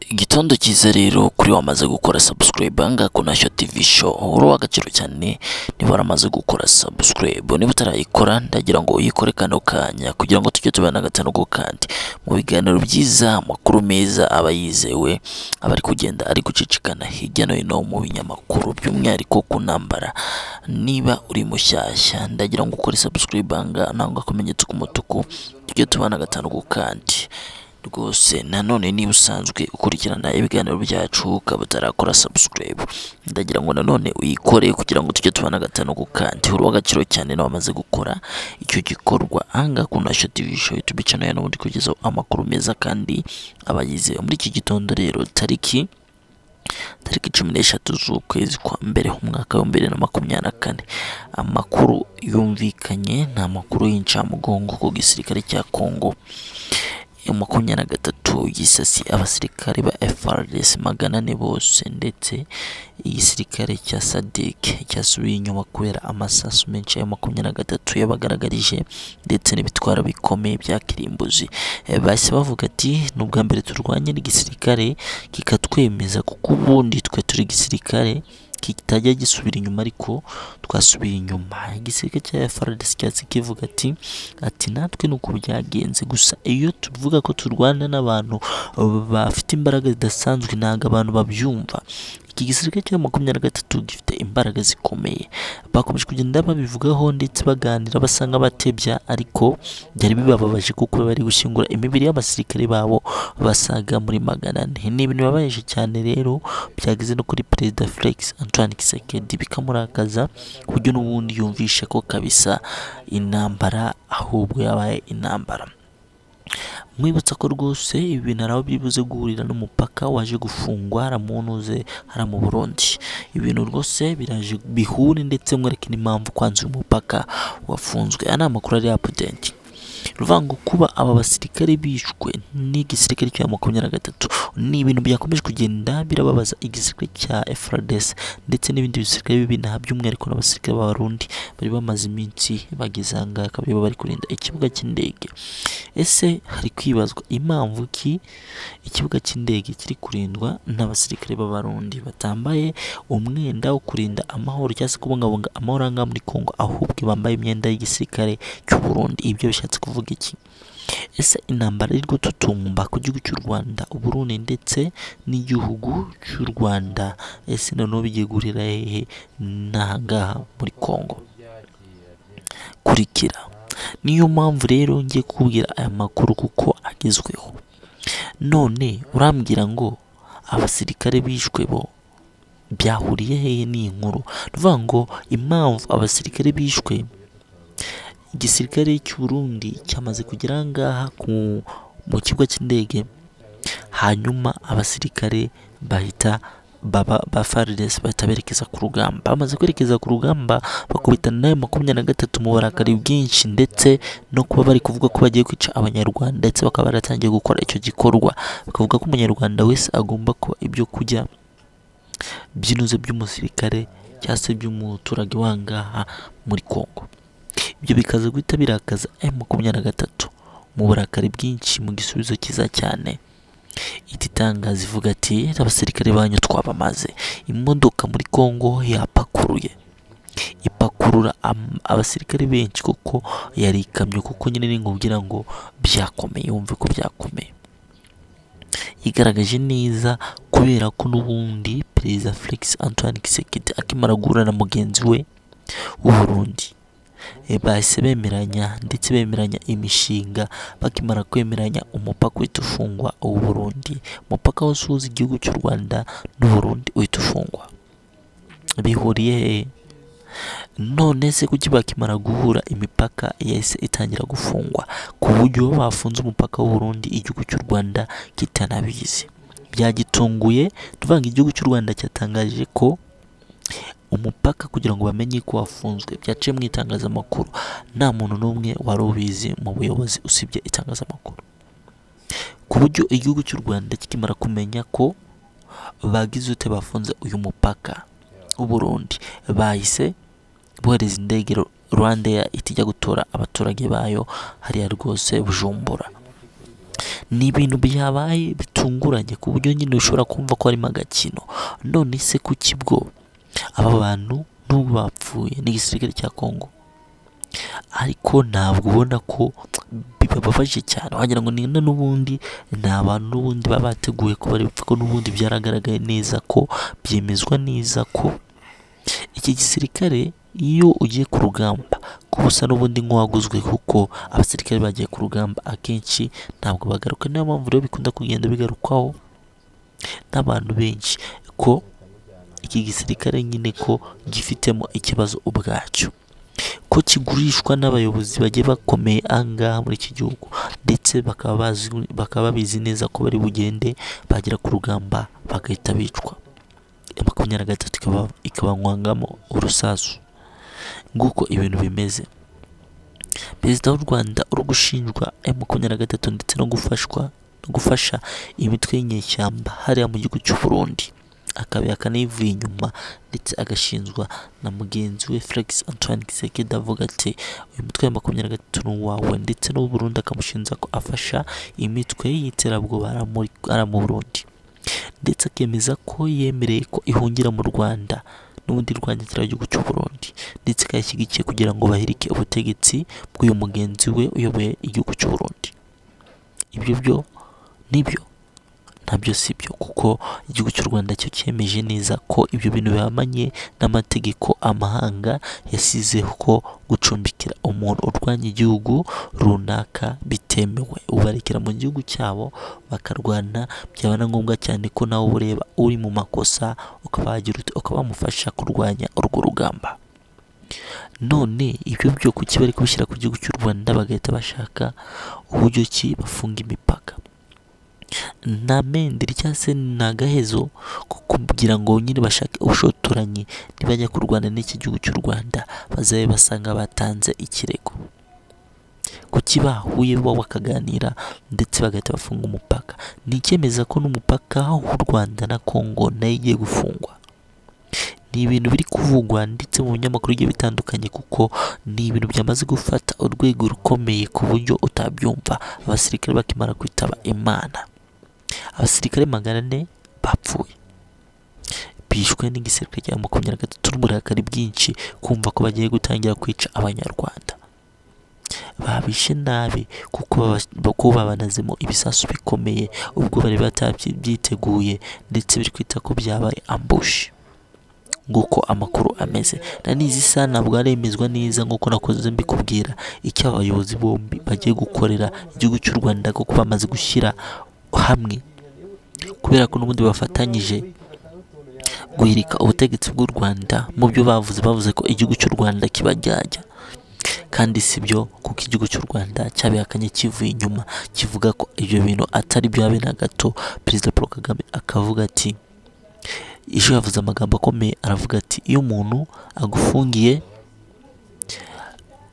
igitondo cyiza rero kuri wamaze gukora subscribe aha ngaha ku Ntashyo TV show uri uw'agaciro cyane niba waramaze gukora subscribe niba utarayikora ndagira ngo uyikore kano kanya kugira ngo tujye tubana agatanogo kandi mu biganiro byiza amakuru meza aba yizewe aba ari kugenda ari gucicikana hirya no hino mu binyamakuru by'umwihariko ku ntambara niba uri mushyashya ndagira ngo ukore subscribe aha ngaha nangwa akamenyetso k'umutuku tujye tubana agatanogo kandi rwose nanone niba usanzwe ukurikirana ibiganiro byacu ukaba utarakora subscribe ndagira ngo nanone uyikore kugira ngo tujye tubona gatanu ku kandi uri uw'agaciro cyane nawe wamaze gukora icyo gikorwa ahangaha ku Ntashyo TV show YouTube channel ya n'ubundi kugezaho amakuru meza kandi abayize muri iki gitondo rero tariki tariki cumi n'eshatu z'ukwezi kwa mbere umwaka wa bibiri na makumyabiri na kane amakuru yumvikanye ni amakuru y'incamugongo ku gisirikare cya Congo makumyabiri na gatatu gisasi abasirikare ba FARDC magana ane bose ndetse igisirikare cya SADC cyasubiye inyuma kubera amasasu menshi ya makumyabiri na gatatu yabagaragarije ndetse n'ibitwaro bikomeye bya kirimbuzi Eh, bahise bavuga ati ni ubwa mbere turwanye n'igisirikare kikatwemeza kuko ubundi twe turi igisirikare kitajya gisubira inyuma ariko twasubiye inyuma igisirikare cya FARDC cyatse kivuga ati ati natwe ni uko byagenze gusa iyo tuvuga ko turwana n'abantu bafite imbaraga zidasanzwe ntabwo abantu babyumva iki gisirikare cya makumyabiri na gatatu gifite imbaraga zikomeye bakomeje kugenda babivugaho ndetse baganira basa nk'abatebya ariko byari bibababaje kuko bari gushyingura imibiri y'abasirikare babo basaga muri magana ane ni ibintu bibabaje cyane rero byageze no kuri perezida Felix Antoine Kisekedi bikamurakaza ku buryo n'ubundi yumvisha ko kabisa intambara ahubwo yabaye intambara mwibutsa ko rwose ibi bintu hari aho byibuze guhurira n'umupaka waje gufungwa hariya mu ntuze hariya mu burundi ibintu rwose biraje bihure ndetse mwereke n'impamvu kwanza uyu mupaka wafunzwe aya ni amakuru ari apudenti ruvango kuba aba basirikare bishwe n'igisirikare cya makumyabiri na gatatu ni ibintu byakomeje kugenda birababaza igisirikare cya FRDC ndetse n'ibindi bisirikare bibi na by'umwihariko n'abasirikare b'abarundi bari bamaze iminsi bageze aha ngaha akaba aribo bari kurinda ikibuga cy'indege ese hari kwibazwa impamvu ki ikibuga cy'indege kiri kurindwa n'abasirikare b'abarundi batambaye umwenda wo kurinda amahoro cyangwa se kubungabunga amahoro aha ngaha muri Kongo ahubwo bambaye imyenda y'igisirikare cy'u Burundi ibyo bishatse kuvuga iki ese intambara iri gututumba ku gihugu cy'u Rwanda Uburundi ndetse n'igihugu cy'u Rwanda ese noneho bigiye guhurira hehe n'aha ngaha muri Kongo kurikira niyo mpamvu rero ngiye kukubwira aya makuru kuko agezweho none urambwira ngo abasirikare bishwe bo byahuriye hehe n'iyi nkuru ni ukuvuga ngo impamvu abasirikare bishwe igisirikare cy'u Burundi cyamaze kugera aha ngaha ku mu kigo cy'indege hanyuma abasirikare bahita baba ba FARDC bahita berekeza ku rugamba bamaze kwerekeza ku rugamba bakubitana nayo makumyabiri na gatatu mu burakari bwinshi ndetse no kuba bari kuvuga ko bagiye kwica abanyarwanda ndetse bakaba baratangiye gukora icyo gikorwa bakavuga ko umunyarwanda wese agomba kuba ibyo kurya by'inuze by'umusirikare cyangwa se by'umuturage wangaha muri Kongo ibyo bikaza guhita birakaza M makumyabiri na gatatu mu burakari bwinshi mu gisubizo cyiza cyane iti tangazo ivuga ati abasirikare banyu twabamaze imodoka muri Kongo yapakuruye ipakurura am- abasirikare benshi kuko yari ikamyo kuko nyine ni nkubwira ngo byakomeye wumve ko byakomeye yigaragaje neza kubera ko n'ubundi perezida Felix Antoine Kisekedi akimara guhura na mugenzi we w'uburundi bahise bemeranya ndetse bemeranya imishinga bakimara kwemeranya umupaka uhita ufungwa w'u Burundi umupaka wose uhuza igihugu cy'u Rwanda n'Uburundi uhita ufungwa bihuriye hehe none se kuki bakimara guhura imipaka yahise itangira gufungwa ku buryo bafunze umupaka w'u Burundi igihugu cy'u Rwanda kitanabizi byagitunguye tuvanga igihugu cy'u Rwanda cyatangaje ko umupaka kugira ngo bamenye ko wafunzwe byaciye mu itangazamakuru nta muntu n'umwe wari ubizi mu buyobozi usibye itangazamakuru ku buryo igihugu cy'u Rwanda kikimara kumenya ko bagize ute bafunze uyu mupaka w'u Burundi bahise bohereza indege Rwandair itijya gutora abaturage bayo hariya rwose Bujumbura ni ibintu byabaye bitunguranye ku buryo nyine ushobora kumva ko harimo agakino none se kuki bwo aba bantu nubwo bapfuye ni igisirikare cya kongo ariko ntabwo ubona ko bibabafashije cyane wagira ngo ni na n'ubundi ni abantu n'ubundi baba bateguye ko bari bupfe ko n'ubundi byaragaragaye neza ko byemezwa neza ko iki gisirikare iyo ugiye ku rugamba kuba usa n'ubundi nk'uwaguzwe kuko abasirikare bagiye ku rugamba akenshi ntabwo bagaruka niyo mpamvu rero bikunda kugenda bigarukwaho n'abantu benshi ko iki gisirikare nyine ko gifitemo ikibazo ubwacyo ko kigurishwa n'abayobozi bagiye bakomeye angaha muri iki gihugu ndetse bakaba bazi bakaba babizi neza ko bari bugende bagera ku rugamba bagahita bicwa makumyabiri na gatatu ikaba ikabanywangamo urusasu nguko ibintu bimeze perezida w'u rwanda uri gushinjwa m makumyabiri na gatatu ndetse no gufashwa no gufasha imitwe y'inyeshyamba hariya mu gihugu cy'u burundi akaba akanayivuye inyuma ndetse agashinjwa na mugenzi we Felix Antoine Kisekedi avuga ati uyu mutwe wa makumyabiri na gatatu ni uwawe ndetse n'uw'u Burundi akamushinja ko afasha imitwe y'iterabwoba ari mu Burundi ndetse akemeza ko yemereye ko ihungira mu Rwanda n'ubundi rwanda kiriya gihugu cy'u Burundi ndetse ikayishyigikiye kugira ngo bahirike ubutegetsi bw'uyu mugenzi we uyoboye igihugu cy'u Burundi ibyo byo nibyo ntabyo si byo kuko igihugu cy'u Rwanda cyo cyemeje neza ko ibyo bintu bihamanye n'amategeko amahanga yasizeho ko gucumbikira umuntu urwanya igihugu runaka bitemewe ubarekera mu gihugu cyabo bakarwana byaba na ngombwa cyane ko nawe uba ureba uri mu makosa ukaba wagira uti ukaba wamufasha kurwanya urwo rugamba none ibyo byo kuki bari kubishyira ku gihugu cy'u Rwanda bagahita bashaka uburyo ki bafunga imipaka nta menderi cyangwa se ni agahezo ko kugira ngo nyine bashake ubushotoranyi nibajya kurwana n'iki gihugu cy'u Rwanda bazabe basanga batanze ikirego kuki bahuye bo bakaganira ndetse bagahita bafunga umupaka ni icyemeza ko n'umupaka w'u Rwanda na Congo nayo igiye gufungwa ni ibintu biri kuvugwa ndetse mu binyamakuru bigiye bitandukanye kuko ni ibintu byamaze gufata urwego rukomeye ku buryo utabyumva abasirikare bakimara kwitaba imana abasirikare magana ane bapfuye bishwe n'igisirikare cya makumyabiri na gatatu n'uburakari bwinshi kumva ko bagiye gutangira kwica abanyarwanda babishe nabi kuko bako babanazemo ibisasu bikomeye ubwo bari batabyiteguye ndetse biri kwita ko byabaye ambushi nguko amakuru ameze na n'izi saha ntabwo aremezwa neza nk'uko nakoze mbikubwira icyo abayobozi bombi bagiye gukorera igihugu cy'u Rwanda kuko bamaze gushyira hamwe kubera ko n'ubundi bafatanyije guhirika ubutegetsi bw'u Rwanda mu byo bavuze bavuze ko igihugu cy'u Rwanda kibajyajya kandi si byo kuko igihugu cy'u Rwanda cyabihakanye kivuye inyuma kivuga ko ibyo bintu atari byabe na gato perezida Paul Kagame akavuga ati ejo yavuze amagambo akomeye aravuga ati iyo umuntu agufungiye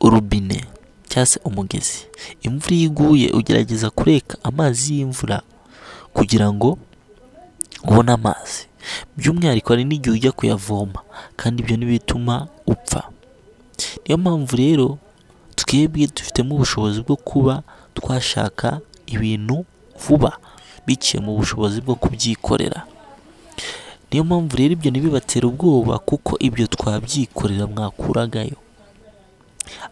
urubine cyangwa se umugezi imvura iyo iguye ugerageza kureka amazi y'imvura kugira ngo ubone amazi by'umwihariko hari n'igihe ujya kuyavoma kandi ibyo ntibituma upfa niyo mpamvu rero twebwe dufitemo ubushobozi bwo kuba twashaka ibintu vuba biciye mu bushobozi bwo kubyikorera niyo mpamvu rero ibyo ntibibatera ubwoba kuko ibyo twabyikorera mwakuragayo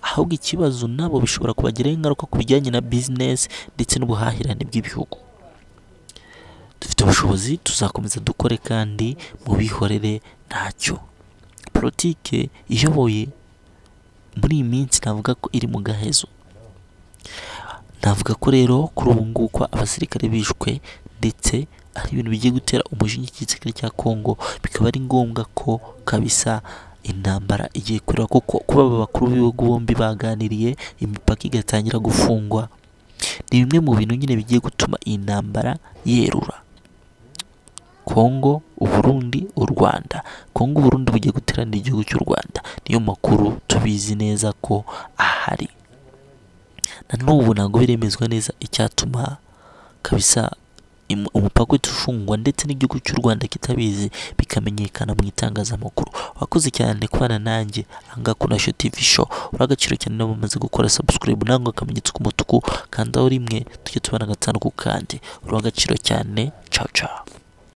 ahubwo ikibazo nabo bishobora kubagiraho ingaruka ku bijyanye na bizinesi ndetse n'ubuhahirane bw'ibihugu dufite ubushobozi tuzakomeza dukore kandi mu bihorere ntacyo politike iyoboye muri iyi minsi navuga ko iri mu gahezo navuga ko rero kuri ubu ngubu ko abasirikare bishwe ndetse ari ibintu bigiye gutera umujinya igisirikare cya Kongo bikaba ari ngombwa ko kabisa intambara igiye kurira kuko kuba aba bakuru b'ibihugu bombi baganiriye imipaka igatangira gufungwa ni bimwe mu bintu nyine bigiye gutuma iyi ntambara yerura Kongo Uburundi u Rwanda Kongo Uburundi bugiye guteranira igihugu cy'u Rwanda niyo makuru tubizi neza ko ahari na n'ubu ntabwo biremezwa neza icyatuma kabisa im- umupaka uhita ufungwa ndetse n'igihugu cy'u Rwanda kitabizi bikamenyekana mu itangazamakuru wakoze cyane kubana nanjye ahangaha kuri Nasho TV show uri agaciro cyane niba umaze gukora subscribe nangwa akamenyetso k'umutuku kandaho rimwe tujye tubana gatanu ku kandi uri agaciro cyane ciao ciao